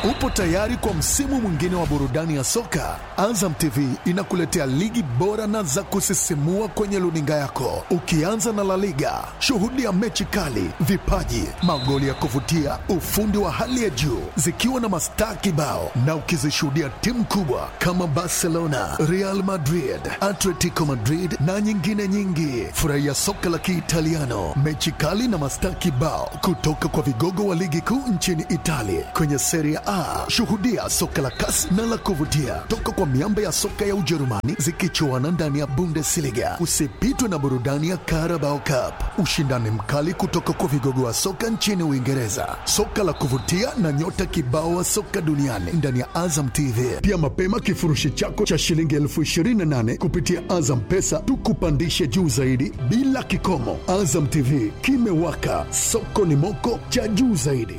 Upo tayari kwa msimu mwingine wa burudani ya soka? Azam TV inakuletea ligi bora na za kusisimua kwenye luninga yako, ukianza na La Liga. Shuhudia mechi kali, vipaji, magoli ya kuvutia, ufundi wa hali ya juu, zikiwa na mastaa kibao, na ukizishuhudia timu kubwa kama Barcelona, Real Madrid, Atletico Madrid na nyingine nyingi. Furahia soka la Kiitaliano, mechi kali na mastaa kibao kutoka kwa vigogo wa ligi kuu nchini Italia kwenye Serie A. Shuhudia soka la kasi na la kuvutia toka kwa miamba ya soka ya Ujerumani zikichuana ndani ya Bundesliga. Usipitwe na burudani ya Carabao Cup, ushindani mkali kutoka kwa vigogo wa soka nchini Uingereza, soka la kuvutia na nyota kibao wa soka duniani ndani ya Azam TV. Pia mapema kifurushi chako cha shilingi elfu ishirini na nane kupitia Azam Pesa tukupandishe juu zaidi bila kikomo. Azam TV kimewaka, soko ni moko cha juu zaidi.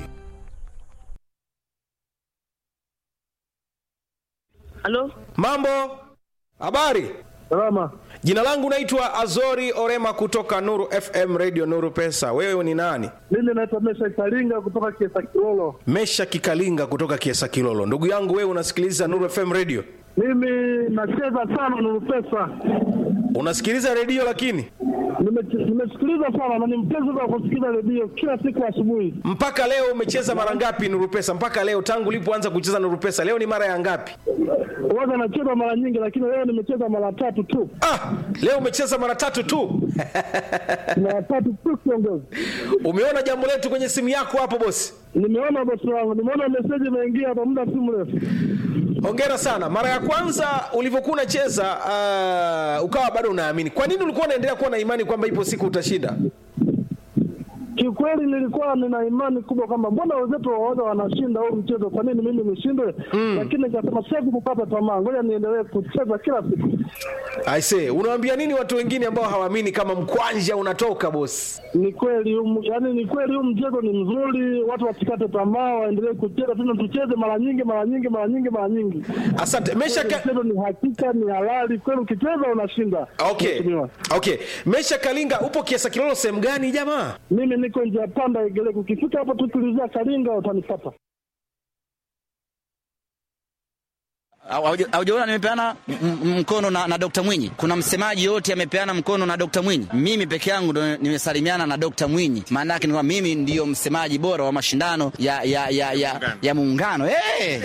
Halo, Mambo, habari. salama. Jina langu naitwa Azori Orema kutoka Nuru FM Radio Nuru Pesa. Wewe ni nani? Mimi naitwa Mesha Karinga kutoka Kiesa Kilolo. Mesha Kikalinga kutoka Kiesa Kilolo. Ndugu yangu, wewe unasikiliza Nuru FM Radio? Mimi nacheza sana Nuru Pesa, Unasikiliza redio lakini Nime- nimesikiliza sana na ni mpenzi wa kusikiliza redio kila siku asubuhi. mpaka leo umecheza mara ngapi Nuru Pesa? Mpaka leo tangu ulipoanza kucheza Nuru Pesa, leo ni mara ya ngapi? Waga nacheza mara nyingi, lakini leo nimecheza mara tatu tu, Ah, leo umecheza mara tatu tu. mara tatu tu kiongozi. Umeona jambo letu kwenye simu yako hapo bosi? Nimeona bosi wangu, nimeona meseji imeingia hapa muda si mrefu. Hongera sana. Mara ya kwanza ulivyokuwa unacheza uh, ukawa bado unaamini. Kwa nini ulikuwa unaendelea kuwa na imani kwamba ipo siku utashinda? Kiukweli nilikuwa nina imani kubwa kwamba mbona wenzetu waoga wanashinda huu mchezo, kwa nini mimi nishindwe? Lakini nikasema siwezi kukata tamaa, ngoja niendelee kucheza kila siku. I say, unawaambia nini watu wengine ambao hawaamini kama mkwanja unatoka bosi? Ni kweli huu- yaani ni kweli huu mchezo ni mzuri, watu wasikate tamaa, waendelee kucheza tena, tucheze mara nyingi mara nyingi mara nyingi mara nyingi. Asante. Mesha ka... Mchezo ni hakika, ni halali kweli, ukicheza unashinda. Okay. Mheshimiwa. Okay. Mesha Kalinga upo Kiesa Kilolo sehemu gani jamaa? Mimi niko njia panda Igeleko, ukifika hapo tu tulizia Kalinga utanipata. Hauja- Haujaona nimepeana m- m- mkono na, na Dr. Mwinyi. Kuna msemaji yote amepeana mkono na Dr. Mwinyi. Mimi peke yangu ndo nimesalimiana na Dr. Mwinyi. Maana yake ni kwamba mimi ndiyo msemaji bora wa mashindano ya ya ya ya, ya muungano. Hey!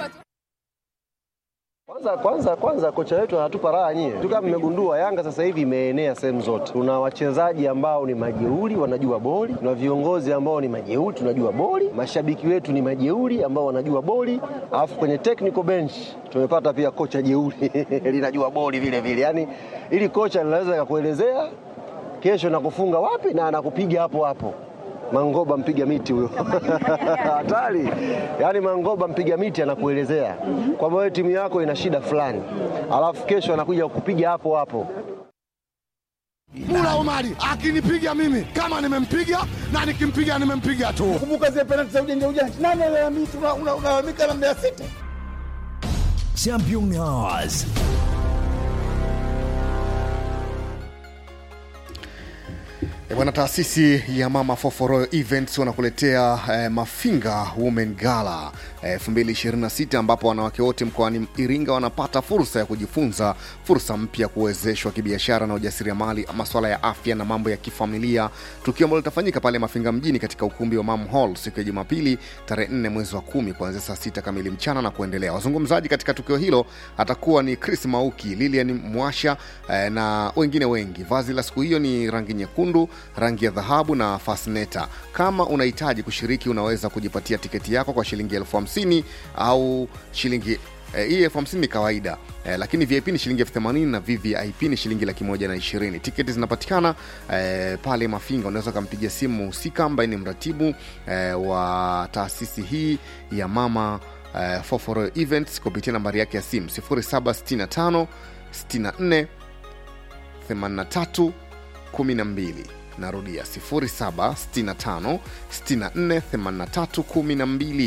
Kwanza kwanza kwanza kocha wetu anatupa raha nyie. Tu kama mmegundua Yanga sasa hivi imeenea sehemu zote. Tuna wachezaji ambao ni majeuri wanajua boli, tuna viongozi ambao ni majeuri tunajua boli, mashabiki wetu ni majeuri ambao wanajua boli, alafu kwenye technical bench tumepata pia kocha jeuri linajua boli vile vile. Yaani ili kocha linaweza kakuelezea kesho nakufunga wapi na anakupiga hapo hapo. Mangoba mpiga miti huyo hatari. Yaani Mangoba mpiga miti anakuelezea kwamba wewe timu yako ina shida fulani, alafu kesho anakuja kukupiga hapo hapo. Mula Omari akinipiga mimi kama nimempiga na nikimpiga nimempiga tu. Kumbuka zile penalti za ujanja ujanja. Nani analalamika unalalamika na Mbeya City? Champion Hours. E bwana, taasisi ya Mama Foforo Events wanakuletea eh, Mafinga Women Gala eh, 2026 ambapo wanawake wote mkoani Iringa wanapata fursa ya kujifunza fursa mpya, kuwezeshwa kibiashara na ujasiriamali, masuala ya afya na mambo ya kifamilia, tukio ambalo litafanyika pale Mafinga mjini katika ukumbi wa Mam Hall siku ya Jumapili tarehe 4 mwezi wa kumi kuanzia saa sita kamili mchana na kuendelea. Wazungumzaji katika tukio hilo atakuwa ni Chris Mauki, Lilian Mwasha eh, na wengine wengi. Vazi la siku hiyo ni rangi nyekundu, rangi ya dhahabu na fasneta. Kama unahitaji kushiriki, unaweza kujipatia tiketi yako kwa shilingi elfu hamsini au shilingi eh, hii elfu hamsini ni kawaida eh, lakini VIP ni shilingi elfu themanini na VVIP ni shilingi laki moja na ishirini. Tiketi zinapatikana eh, pale Mafinga. Unaweza ukampigia simu mhusika ambaye ni mratibu eh, wa taasisi hii ya Mama eh, Foforo Events kupitia nambari yake ya simu 0765 64 83 12 narudia 0765 64 83 12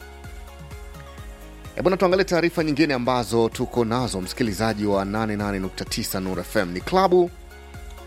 E bwana, tuangalie taarifa nyingine ambazo tuko nazo, msikilizaji wa 88.9 Nur FM ni klabu. Uh,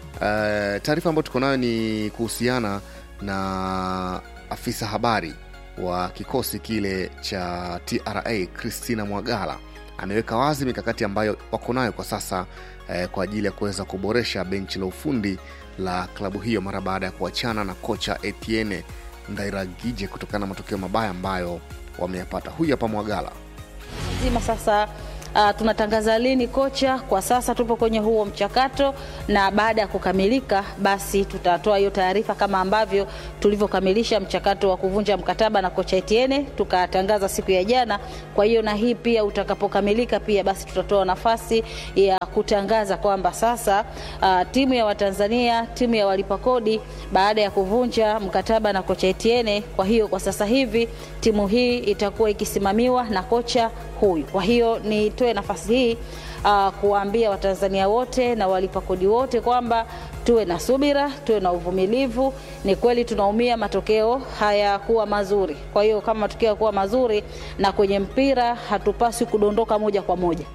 taarifa ambayo tuko nayo ni kuhusiana na afisa habari wa kikosi kile cha TRA Christina Mwagala ameweka wazi mikakati ambayo wako nayo kwa sasa eh, kwa ajili ya kuweza kuboresha benchi la ufundi la klabu hiyo mara baada ya kuachana na kocha Etienne Ndairagije kutokana na matokeo mabaya ambayo wameyapata. Huyu hapa Mwagala. zima sasa Uh, tunatangaza lini kocha. Kwa sasa tupo kwenye huo mchakato, na baada ya kukamilika, basi tutatoa hiyo taarifa kama ambavyo tulivyokamilisha mchakato wa kuvunja mkataba na kocha Etienne tukatangaza siku ya jana. Kwa hiyo na hii pia utakapokamilika, pia basi tutatoa nafasi ya kutangaza kwamba sasa uh, timu ya Watanzania, timu ya walipa kodi, baada ya kuvunja mkataba na kocha Etienne, kwa hiyo kwa sasa hivi timu hii itakuwa ikisimamiwa na kocha huyu. Kwa hiyo nitoe nafasi hii uh, kuwaambia Watanzania wote na walipa kodi wote kwamba tuwe na subira, tuwe na uvumilivu. Ni kweli tunaumia, matokeo hayakuwa mazuri. Kwa hiyo kama matokeo yakuwa mazuri, na kwenye mpira hatupaswi kudondoka moja kwa moja.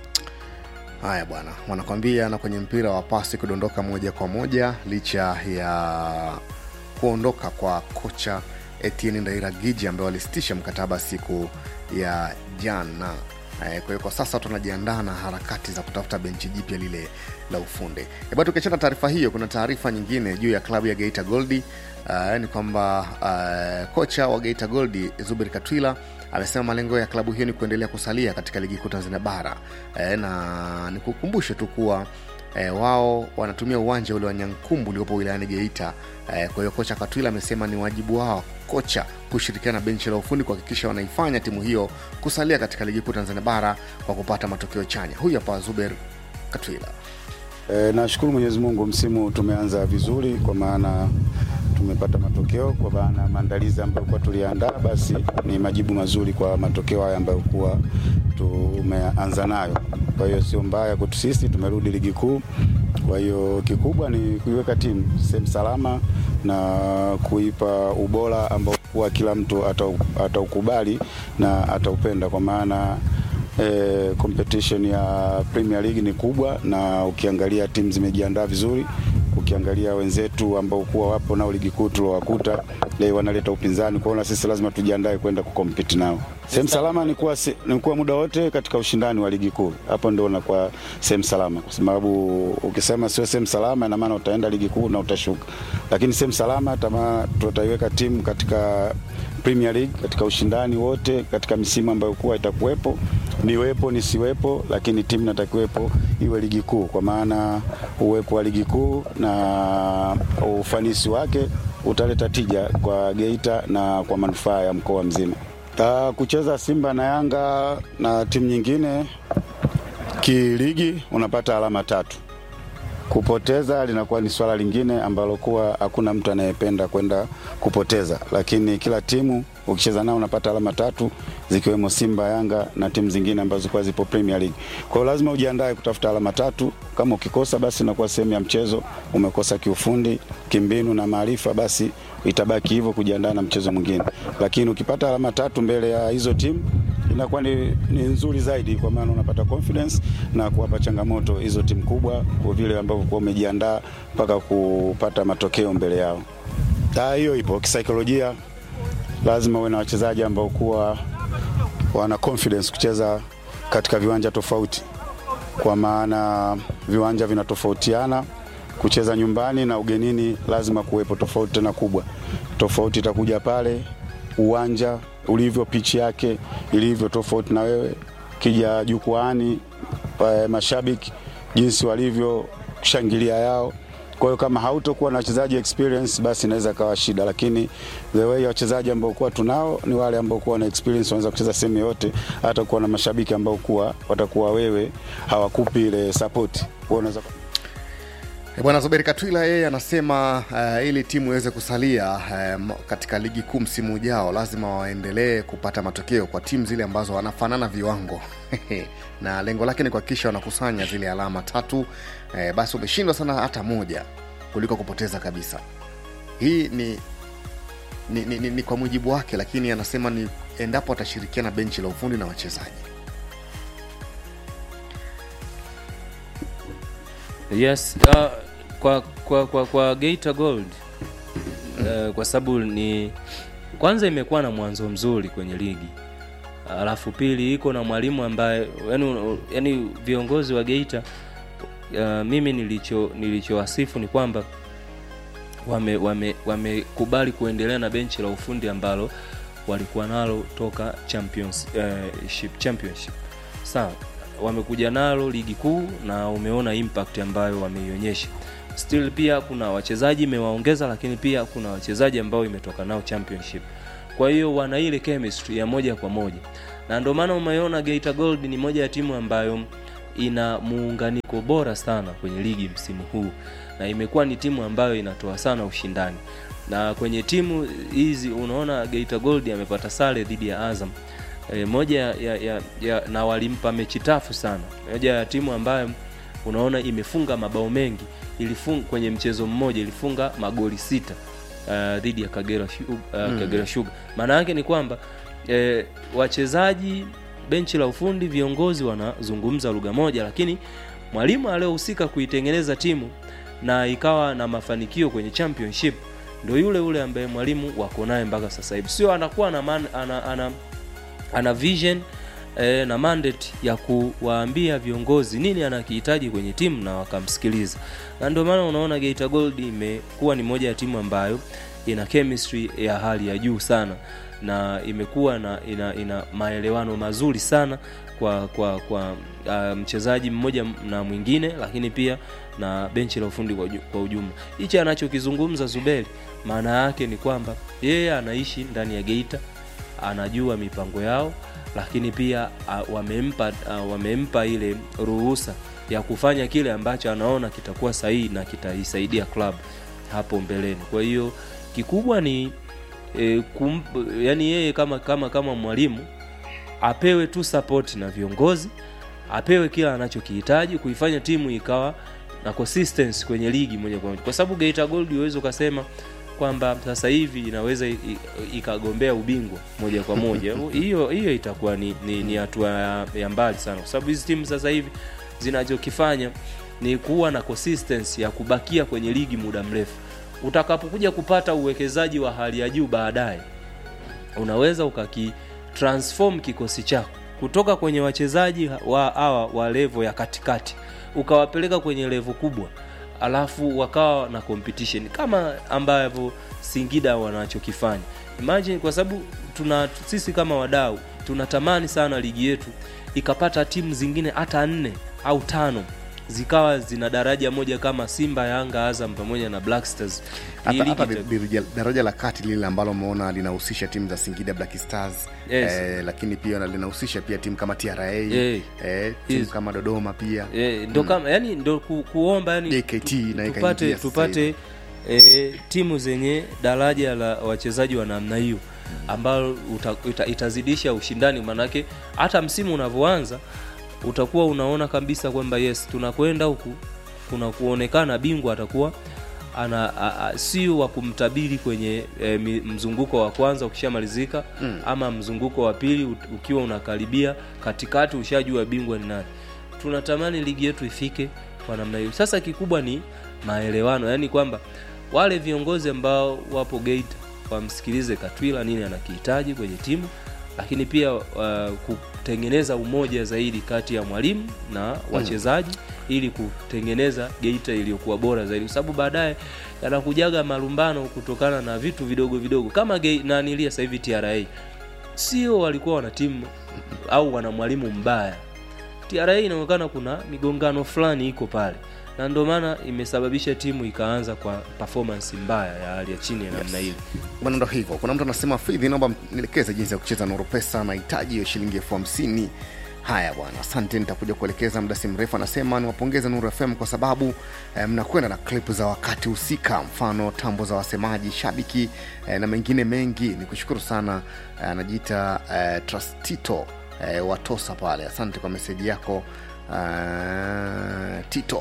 Haya bwana, wanakwambia na kwenye mpira wapasi kudondoka moja kwa moja licha ya kuondoka kwa kocha Etienne Ndairagiji ambaye walisitisha mkataba siku ya jana. Eh, Kwa hiyo kwa sasa tunajiandaa na harakati za kutafuta benchi jipya lile la ufundi. Hebu tukiachana taarifa hiyo, kuna taarifa nyingine juu ya klabu ya Geita Goldi. Uh, ni kwamba uh, kocha wa Geita Goldi Zuberi Katwila amesema malengo ya klabu hiyo ni kuendelea kusalia katika ligi kuu Tanzania bara eh, na nikukumbushe tu kuwa eh, wao wanatumia uwanja ule wa Nyankumbu uliopo wilayani Geita. Eh, kwa hiyo kocha Katwila amesema ni wajibu wao kocha kushirikiana na benchi la ufundi kuhakikisha wanaifanya timu hiyo kusalia katika ligi kuu Tanzania bara kwa kupata matokeo chanya. Huyu hapa Zuber Katwila. E, nashukuru Mwenyezi Mungu, msimu tumeanza vizuri kwa maana tumepata matokeo kwa maana maandalizi ambayo kuwa tuliandaa, basi ni majibu mazuri kwa matokeo haya ambayo kuwa tumeanza nayo. Kwa hiyo sio mbaya kwetu sisi, tumerudi ligi kuu. Kwa hiyo kikubwa ni kuiweka timu sehemu salama na kuipa ubora ambao kuwa kila mtu atau- ataukubali na ataupenda kwa maana eh, competition ya Premier League ni kubwa, na ukiangalia timu zimejiandaa vizuri. Ukiangalia wenzetu ambao kuwa wapo nao ligi kuu tuliowakuta leo wanaleta upinzani, kwa hiyo na sisi lazima tujiandae kwenda kukompiti nao. Sehemu salama ni kuwa, se- ni kuwa muda wote katika ushindani wa ligi kuu, hapo ndio unakuwa sehemu salama, kwa sababu ukisema sio sehemu salama, ina maana utaenda ligi kuu na utashuka, lakini sehemu salama tama tutaiweka timu katika Premier League katika ushindani wote katika misimu ambayo kuwa itakuwepo niwepo nisiwepo, lakini timu natakiwepo iwe ligi kuu, kwa maana uwepo wa ligi kuu na ufanisi wake utaleta tija kwa Geita na kwa manufaa ya mkoa mzima. Ta kucheza Simba na Yanga na timu nyingine kiligi, unapata alama tatu kupoteza linakuwa ni swala lingine ambalo kuwa hakuna mtu anayependa kwenda kupoteza, lakini kila timu ukicheza nao unapata alama tatu zikiwemo Simba, Yanga na timu zingine ambazo kuwa zipo Premier League. Kwa hiyo lazima ujiandae kutafuta alama tatu. Kama ukikosa, basi inakuwa sehemu ya mchezo, umekosa kiufundi, kimbinu na maarifa, basi itabaki hivyo kujiandaa na mchezo mwingine. Lakini ukipata alama tatu mbele ya hizo timu inakuwa ni, ni nzuri zaidi, kwa maana unapata confidence na kuwapa changamoto hizo timu kubwa, kwa vile ambavyo kuwa umejiandaa mpaka kupata matokeo mbele yao. Ah, hiyo ipo kisaikolojia, lazima uwe na wachezaji ambao kuwa wana confidence kucheza katika viwanja tofauti, kwa maana viwanja vinatofautiana. Kucheza nyumbani na ugenini lazima kuwepo tofauti tena kubwa. Tofauti itakuja pale uwanja ulivyo, pichi yake ilivyo tofauti na wewe. Kija jukwaani, eh, mashabiki jinsi walivyo shangilia yao. Kwa hiyo kama hautokuwa na wachezaji experience, basi inaweza kawa shida, lakini the way wachezaji ambao kuwa tunao ni wale ambao kuwa na experience, wanaweza kucheza sehemu yote, hata kuwa na mashabiki ambao kuwa watakuwa wewe hawakupi ile support, wewe unaweza E, Bwana Zuberi Katwila yeye anasema uh, ili timu iweze kusalia uh, katika ligi kuu msimu ujao lazima waendelee kupata matokeo kwa timu zile ambazo wanafanana viwango na lengo lake ni kuhakikisha wanakusanya zile alama tatu. Uh, basi umeshindwa sana hata moja kuliko kupoteza kabisa. Hii ni ni, ni, ni, ni kwa mujibu wake, lakini anasema ni endapo atashirikiana benchi la ufundi na wachezaji. Yes, uh, kwa, kwa, kwa, kwa Geita Gold uh, kwa sababu ni kwanza imekuwa na mwanzo mzuri kwenye ligi alafu pili iko na mwalimu ambaye yani, yani viongozi wa geita uh, mimi nilicho nilichowasifu ni kwamba wamekubali wame, wamekubali kuendelea na benchi la ufundi ambalo walikuwa nalo toka champions, uh, ship, championship sawa wamekuja nalo ligi kuu na umeona impact ambayo wameionyesha still pia kuna wachezaji imewaongeza lakini pia kuna wachezaji ambao imetoka nao championship kwa hiyo wana ile chemistry ya moja kwa moja na ndio maana umeona geita gold ni moja ya timu ambayo ina muunganiko bora sana kwenye ligi msimu huu na imekuwa ni timu ambayo inatoa sana ushindani na kwenye timu hizi unaona geita gold amepata sare dhidi ya azam e, moja ya, ya, ya, na walimpa mechi tafu sana moja ya timu ambayo unaona imefunga mabao mengi ilifunga kwenye mchezo mmoja ilifunga magoli sita uh, dhidi ya kagera, Shu- uh, Mm. kagera shuga maana yake ni kwamba eh, wachezaji benchi la ufundi viongozi wanazungumza lugha moja lakini mwalimu aliyohusika kuitengeneza timu na ikawa na mafanikio kwenye championship ndo yule yule ambaye mwalimu wako naye mpaka sasa hivi sio anakuwa na man, ana, ana, ana vision eh, na mandate ya kuwaambia viongozi nini anakihitaji kwenye timu na wakamsikiliza na ndio maana unaona geita gold imekuwa ni moja ya timu ambayo ina chemistry ya hali ya juu sana na imekuwa na ina, ina maelewano mazuri sana kwa kwa kwa uh, mchezaji mmoja na mwingine lakini pia na benchi la ufundi kwa, uju- kwa ujumla hichi anachokizungumza zuberi maana yake ni kwamba yeye anaishi ndani ya geita anajua mipango yao lakini pia uh, wamempa uh, wamempa ile ruhusa ya kufanya kile ambacho anaona kitakuwa sahihi na kitaisaidia club hapo mbeleni kwa hiyo kikubwa ni e, kum, yani yeye kama kama kama mwalimu apewe tu support na viongozi apewe kila anachokihitaji kuifanya timu ikawa na consistency kwenye ligi moja kwa moja kwa sababu Geita Gold uweze ukasema kwamba sasa hivi inaweza i- i- ikagombea ubingwa moja kwa moja hiyo hiyo itakuwa ni ni, ni hatua ya, ya mbali sana kwa sababu hizi timu sasa hivi zinachokifanya ni kuwa na consistency ya kubakia kwenye ligi muda mrefu utakapokuja kupata uwekezaji wa hali ya juu baadaye unaweza ukaki transform kikosi chako kutoka kwenye wachezaji wa hawa wa levo ya katikati ukawapeleka kwenye levo kubwa alafu wakawa na competition kama ambavyo singida wanachokifanya imagine kwa sababu tuna sisi kama wadau tunatamani sana ligi yetu ikapata timu zingine hata nne au tano zikawa zina daraja moja kama simba yanga azam pamoja na black stars Hii hata, ligi hata ita- daraja, daraja la kati lile ambalo umeona linahusisha timu za singida black stars Yes. eh, lakini pia na- linahusisha pia timu kama tra Yeah. eh, timu Yes. kama dodoma pia Eh, ndo kama yani ndo ku, kuomba yani JKT naye tupate kaingia sasa tupate e, timu zenye daraja la wachezaji wa namna hiyo ambalo uta, ita, itazidisha ushindani manake hata msimu unavyoanza utakuwa unaona kabisa kwamba yes tunakwenda huku kuna kuonekana bingwa atakuwa ana a- a- sio wa kumtabiri kwenye e, mi- mzunguko wa kwanza ukishamalizika Mm. ama mzunguko wa pili ut- ukiwa unakaribia katikati ushajua bingwa ni nani tunatamani ligi yetu ifike kwa namna hiyo sasa kikubwa ni maelewano yaani kwamba wale viongozi ambao wapo geita wamsikilize katwila nini anakihitaji kwenye timu lakini pia uh, kutengeneza umoja zaidi kati ya mwalimu na wachezaji ili kutengeneza geita iliyokuwa bora zaidi kwa sababu baadaye yanakujaga malumbano kutokana na vitu vidogo vidogo kama Gei- nanilia sasa hivi tra sio walikuwa wana timu au wana mwalimu mbaya tra inaonekana kuna migongano fulani iko pale na ndio maana imesababisha timu ikaanza kwa performance mbaya ya hali ya chini ya namna hili bwana ndo hivyo kuna mtu anasema fidhi naomba nielekeze jinsi ya kucheza nuru pesa nahitaji hiyo shilingi elfu hamsini haya bwana asante nitakuja kuelekeza muda si mrefu anasema niwapongeze nuru fm kwa sababu eh, mnakwenda na klipu za wakati husika mfano tambo za wasemaji shabiki eh, na mengine mengi ni kushukuru sana eh, anajiita eh, trustito eh, watosa pale asante kwa meseji yako eh, tito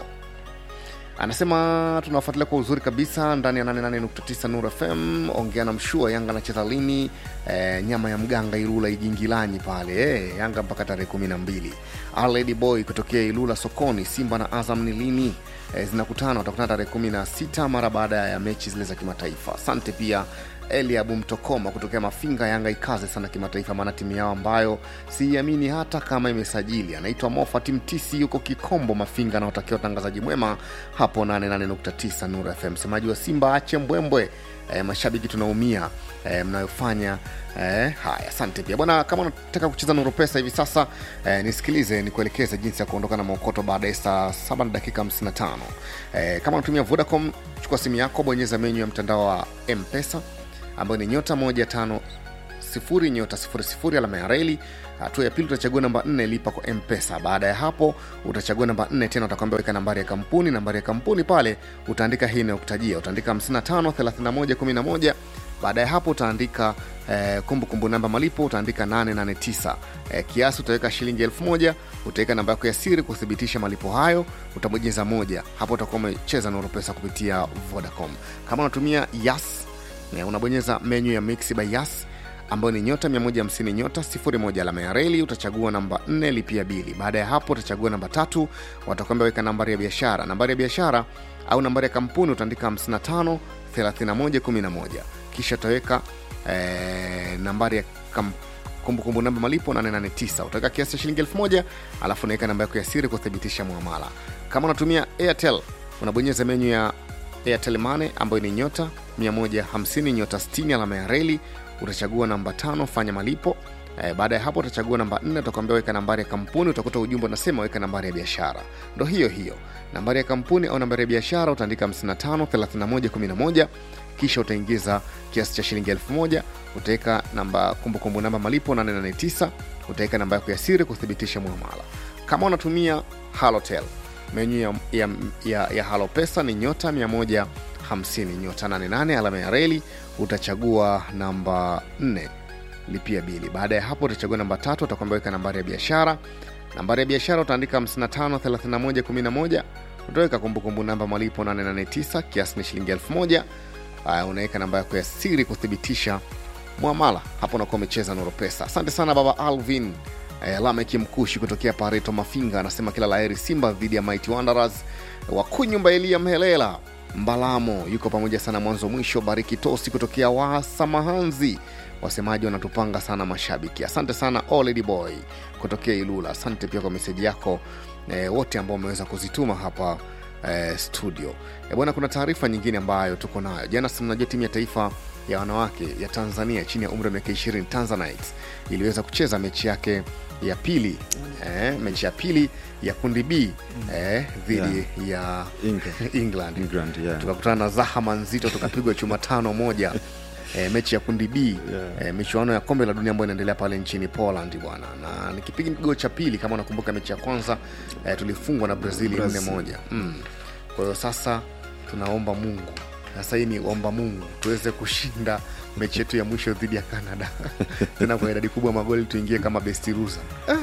anasema tunafuatilia kwa uzuri kabisa ndani ya 88.9 Nuru FM. Ongea na mshua Yanga anacheza lini? E, nyama ya mganga Ilula Igingilanyi pale e, Yanga mpaka tarehe kumi na mbili. Aledi Boy kutokea Ilula sokoni. Simba na Azam ni lini? E, zinakutana watakutana tarehe kumi na sita mara baada ya mechi zile za kimataifa. Asante pia eliabu mtokoma kutokea mafinga yanga ikaze sana kimataifa maana timu yao ambayo siiamini hata kama imesajili anaitwa mofat mtisi yuko kikombo mafinga anaotakia utangazaji mwema hapo 88.9 nuru fm msemaji wa simba ache mbwembwe e, mashabiki tunaumia e, mnayofanya e, haya asante pia bwana kama unataka kucheza nuru pesa hivi sasa e, nisikilize nikuelekeze jinsi ya kuondoka na maokoto baada ya saa 7 na dakika 55 e, kama unatumia vodacom chukua simu yako bonyeza menyu ya mtandao wa mpesa ambayo ni nyota moja tano sifuri nyota sifuri sifuri alama ya reli hatua ya pili utachagua namba 4 lipa kwa mpesa baada ya hapo utachagua namba 4 tena utakwambia weka nambari ya kampuni nambari ya kampuni pale utaandika hii inayokutajia utaandika 55 31 11 baada ya hapo utaandika eh, kumbukumbu namba malipo utaandika 889 eh, kiasi utaweka shilingi 1000 utaweka namba yako ya siri kuthibitisha malipo hayo utabonyeza moja hapo utakuwa umecheza nuru pesa kupitia vodacom kama unatumia yas eh, unabonyeza menyu ya mix by yas ambayo ni nyota 150 nyota 01 alama ya reli utachagua namba 4 lipia bili baada ya hapo utachagua namba tatu watakwambia weka nambari ya biashara nambari ya biashara au nambari ya kampuni utaandika 55 31 11 kisha utaweka eh, nambari ya kam, kumbukumbu namba malipo 889 utaweka kiasi cha shilingi 1000 alafu unaweka namba yako ya siri kuthibitisha muamala kama unatumia airtel unabonyeza menyu ya airtel mane ambayo ni nyota 150 nyota 60 alama ya reli utachagua namba tano fanya malipo Eh, baada ya hapo utachagua namba nne utakwambia weka nambari ya kampuni utakuta ujumbe unasema weka nambari ya biashara ndo hiyo hiyo nambari ya kampuni au nambari ya biashara utaandika 55 31 11 kisha utaingiza kiasi cha shilingi 1000 utaweka namba kumbukumbu namba malipo 889 utaweka namba yako ya siri kuthibitisha muamala kama unatumia halotel menyu ya, ya, ya, ya halo pesa ni nyota 150 nyota 88 alama ya reli utachagua namba 4 lipia bili baada ya hapo utachagua namba tatu utakwambia weka nambari ya biashara nambari ya biashara utaandika 55 31 11 utaweka kumbukumbu namba malipo 889 kiasi ni shilingi 1000 Haya, unaweka namba yako ya siri kuthibitisha mwamala hapo unakuwa umecheza noro pesa asante sana baba alvin eh, lameki mkushi kutokea pareto mafinga anasema kila laheri simba dhidi ya mighty wanderers wakunyumba elia mhelela mbalamo yuko pamoja sana mwanzo mwisho bariki tosi kutokea wasamahanzi wasemaji wanatupanga sana mashabiki asante sana oledy boy kutokea ilula asante pia kwa meseji yako eh, wote ambao wameweza kuzituma hapa eh, studio eh, bwana kuna taarifa nyingine ambayo tuko nayo jana sinajua timu ya taifa ya wanawake ya tanzania chini ya umri wa miaka 20 tanzanites iliweza kucheza mechi yake ya pili eh, mechi ya pili ya kundi b eh, dhidi ya England. england, England, yeah. tukakutana na zahama nzito tukapigwa chuma tano moja e, mechi ya kundi b yeah. e, michuano ya kombe la dunia ambayo inaendelea pale nchini poland bwana na nikipiga kigo cha pili kama unakumbuka mechi ya kwanza e, tulifungwa na brazili nne Brazil. moja mm. kwa hiyo sasa tunaomba mungu sasa hii ni omba mungu tuweze kushinda mechi yetu ya mwisho dhidi ya canada tena kwa idadi kubwa ya magoli tuingie kama bestiruza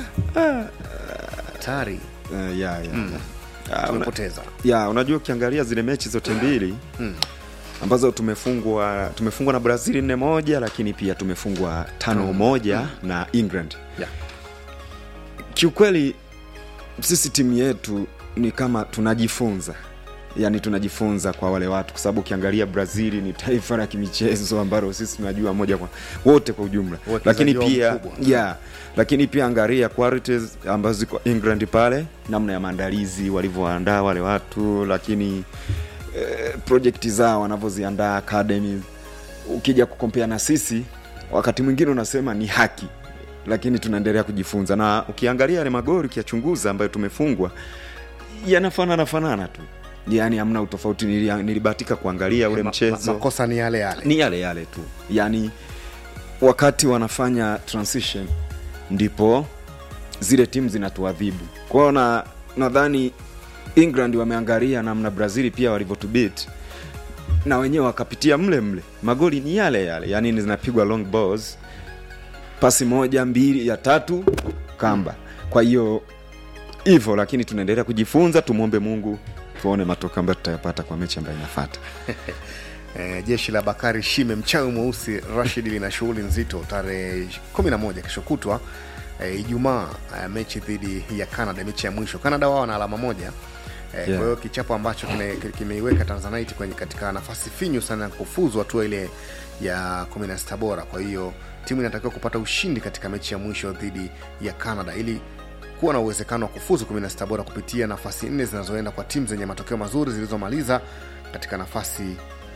hatari Uh, ya, ya. Mm. Ah, una- tumepoteza ya unajua ukiangalia zile mechi zote mbili Mm. ambazo tumefungwa tumefungwa na brazil nne moja lakini pia tumefungwa tano moja na england Yeah. kiukweli sisi timu yetu ni kama tunajifunza yaani tunajifunza kwa wale watu kwa sababu ukiangalia brazil ni taifa la kimichezo ambalo sisi tunajua moja kwa wote kwa ujumla Wachezaji lakini wao pia mkubwa. yeah, lakini pia angalia qualities ambazo ziko england pale namna ya maandalizi walivyoandaa wale watu lakini eh, projekti zao wanavyoziandaa academy ukija kukompea na sisi wakati mwingine unasema ni haki lakini tunaendelea kujifunza na ukiangalia yale magori ukiyachunguza ambayo tumefungwa yanafanana fanana tu yaani hamna utofauti Nilia- nilibahatika kuangalia ule Ma- mchezo ma- makosa ni yale yale ni yale yale tu yaani wakati wanafanya transition ndipo zile timu zinatuadhibu kwao na nadhani england wameangalia namna brazil pia walivyotubit na wenyewe wakapitia mle mle magoli ni yale yale yaani zinapigwa long balls pasi moja mbili ya tatu kamba kwa hiyo hivyo lakini tunaendelea kujifunza tumwombe mungu tuone matokeo ambayo tutayapata kwa mechi ambayo inafata Eh, jeshi la bakari shime mchawi mweusi rashid lina shughuli nzito tarehe 11 kesho kutwa eh, ijumaa eh, mechi dhidi ya canada mechi ya mwisho canada wao wana alama moja Eh, Yeah. Kwa hiyo kichapo ambacho kime- kimeiweka Tanzanite kwenye katika nafasi finyu sana ya kufuzu hatua ile ya 16 bora. Kwa hiyo timu inatakiwa kupata ushindi katika mechi ya mwisho dhidi ya Canada ili kuwa na uwezekano wa kufuzu 16 bora kupitia nafasi nne zinazoenda kwa timu zenye matokeo mazuri zilizomaliza katika nafasi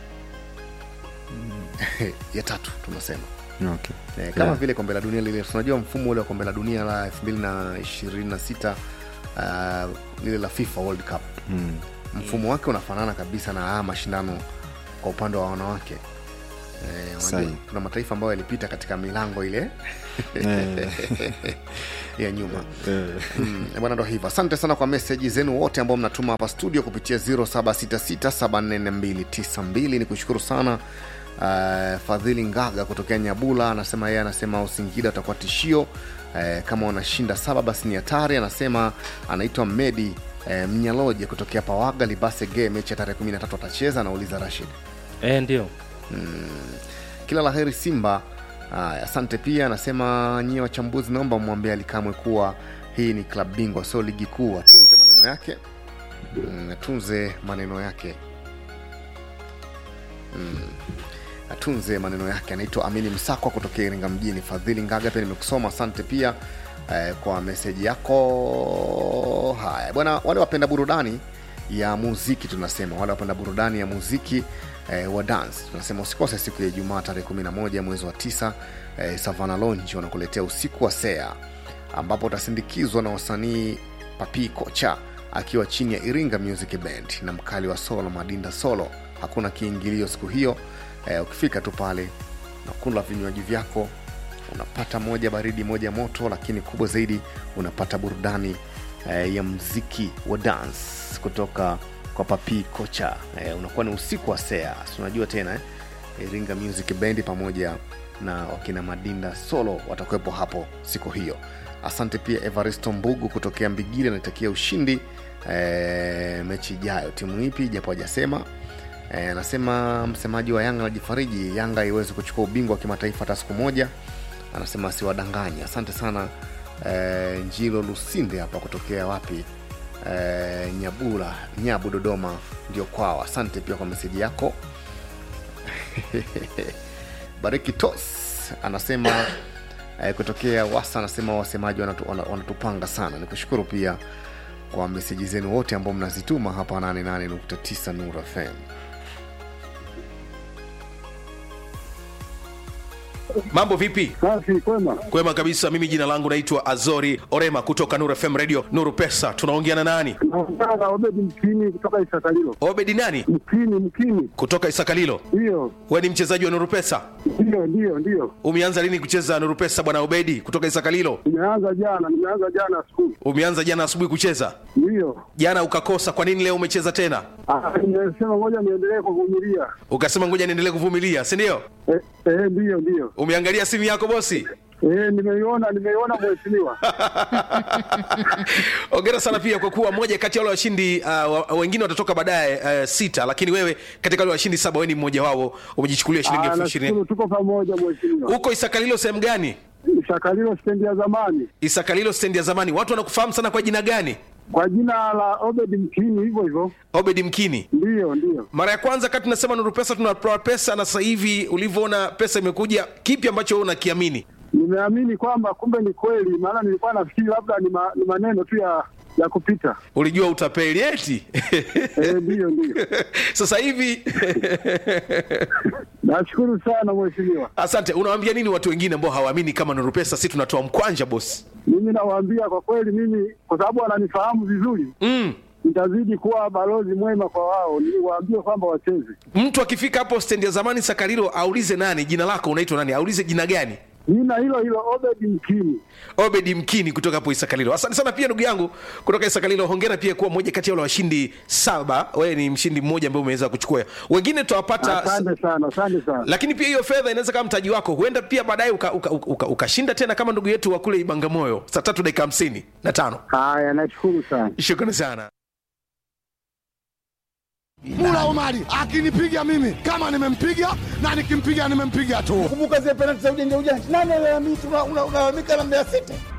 ya tatu tunasema Okay. Eh, kama Yeah. vile kombe la dunia lile tunajua mfumo ule wa kombe la dunia la 2026 uh, lile la FIFA World Cup Mm. mfumo wake unafanana kabisa na haya mashindano kwa upande wa wanawake eh, unajua, Sahi. kuna mataifa ambayo yalipita katika milango ile Eh. ya nyuma Eh. Mm, bwana ndo hivyo asante sana kwa meseji zenu wote ambao mnatuma hapa studio kupitia 0766744292 ni kushukuru sana uh, fadhili ngaga kutokea nyabula anasema yeye anasema usingida utakuwa tishio uh, kama wanashinda saba basi ni hatari anasema anaitwa medi uh, mnyaloje kutokea pawaga libasege mechi ya tarehe 13 atacheza anauliza rashid e, ndio mm. kila la heri simba Aya, asante pia anasema nyie wachambuzi naomba mwambie alikamwe kuwa hii ni klab bingwa sio ligi kuu atunze maneno yake mm, atunze maneno yake mm. atunze maneno yake anaitwa amini msakwa kutokea iringa mjini fadhili ngaga pia nimekusoma asante pia eh, kwa meseji yako haya bwana wale wapenda burudani ya muziki tunasema wale wapenda burudani ya muziki eh, wa dance tunasema usikose siku ya ijumaa tarehe 11 mwezi wa 9 eh, savana lonji wanakuletea usiku wa sea ambapo utasindikizwa na wasanii papi kocha akiwa chini ya iringa music band na mkali wa solo madinda solo hakuna kiingilio siku hiyo eh, ukifika tu pale nakula vinywaji vyako unapata moja baridi moja moto lakini kubwa zaidi unapata burudani eh, ya mziki wa dance kutoka kwa papi kocha eh, unakuwa ni usiku wa sea si unajua tena eh? iringa music bendi pamoja na wakina madinda solo watakuwepo hapo siku hiyo asante pia evaristo mbugu kutokea mbigili anaitakia ushindi eh, mechi ijayo timu ipi japo hajasema Eh, anasema msemaji wa yanga anajifariji yanga iwezi kuchukua ubingwa wa kimataifa hata siku moja anasema asiwadanganye asante sana eh, njilo lusinde hapa kutokea wapi eh, nyabula nyabu dodoma ndio kwao asante pia kwa meseji yako bariki tos anasema eh, kutokea wasa anasema wasemaji wanatu, wana- wanatupanga sana nikushukuru pia kwa meseji zenu wote ambao mnazituma hapa 88.9 nur fm mambo vipi safi kwema kwema kabisa mimi jina langu naitwa azori orema kutoka nuru fm radio nuru pesa tunaongea na nani naongea na obedi mkini kutoka isakalilo obedi nani mkini mkini kutoka isakalilo ndiyo we ni mchezaji wa nuru pesa ndiyo ndiyo ndiyo umeanza lini kucheza nuru pesa bwana obedi kutoka isakalilo nimeanza jana nimeanza jana asubuhi umeanza jana asubuhi kucheza ndiyo jana ukakosa kwa nini leo umecheza tena Ah, nimesema ngoja niendelee kuvumilia ukasema ngoja niendelee kuvumilia si ndio Eh, eh, ndiyo ndiyo umeangalia simu yako bosi Eh, nimeiona nimeiona mheshimiwa ongera sana pia kwa kuwa moja kati ya wale washindi uh, wa- wengine watatoka baadaye uh, sita lakini wewe katika wale washindi saba wewe ni mmoja wao umejichukulia shilingi Ah, elfu ishirini nashukuru tuko pamoja mheshimiwa huko isakalilo sehemu gani shakalilo stendi ya zamani isakalilo stendi ya zamani watu wanakufahamu sana kwa jina gani kwa jina la obedi mkini hivyo hivyo obedi mkini ndiyo ndiyo mara ya kwanza kati tunasema nuru pesa tunatoa pesa na sasa hivi ulivyoona pesa imekuja kipi ambacho wewe unakiamini nimeamini kwamba kumbe ni kweli maana nilikuwa nafikiri labda ni, ma, ni maneno tu ya ya kupita ulijua utapeli eti Eh, ndiyo ndiyo sasa hivi nashukuru sana mheshimiwa asante unawaambia nini watu wengine ambao hawaamini kama nuru pesa si tunatoa mkwanja bosi mimi nawaambia kwa kweli mimi kwa sababu wananifahamu vizuri mm. nitazidi kuwa balozi mwema kwa wao niwaambie kwamba wacheze mtu akifika hapo stendi ya zamani sakarilo aulize nani jina lako unaitwa nani aulize jina gani jina hilo hilo obedi mkini obedi mkini kutoka hapo isakalilo asante sana pia ndugu yangu kutoka isakalilo hongera pia kuwa moja kati ya wale washindi saba wewe ni mshindi mmoja ambaye umeweza kuchukua wengine tutawapata asante sana asante sana lakini pia hiyo fedha inaweza kama mtaji wako huenda pia baadaye ukashinda uka, uka, uka, ukashinda tena kama ndugu yetu wa kule ibangamoyo saa tatu dakika hamsini na tano haya nashukuru sana shukrani sana Mula Omari akinipiga mimi kama nimempiga na nikimpiga nimempiga tu. Kumbuka zile penalti za ujanja ujanja, nani alalamika? Unalalamika na Mbeya City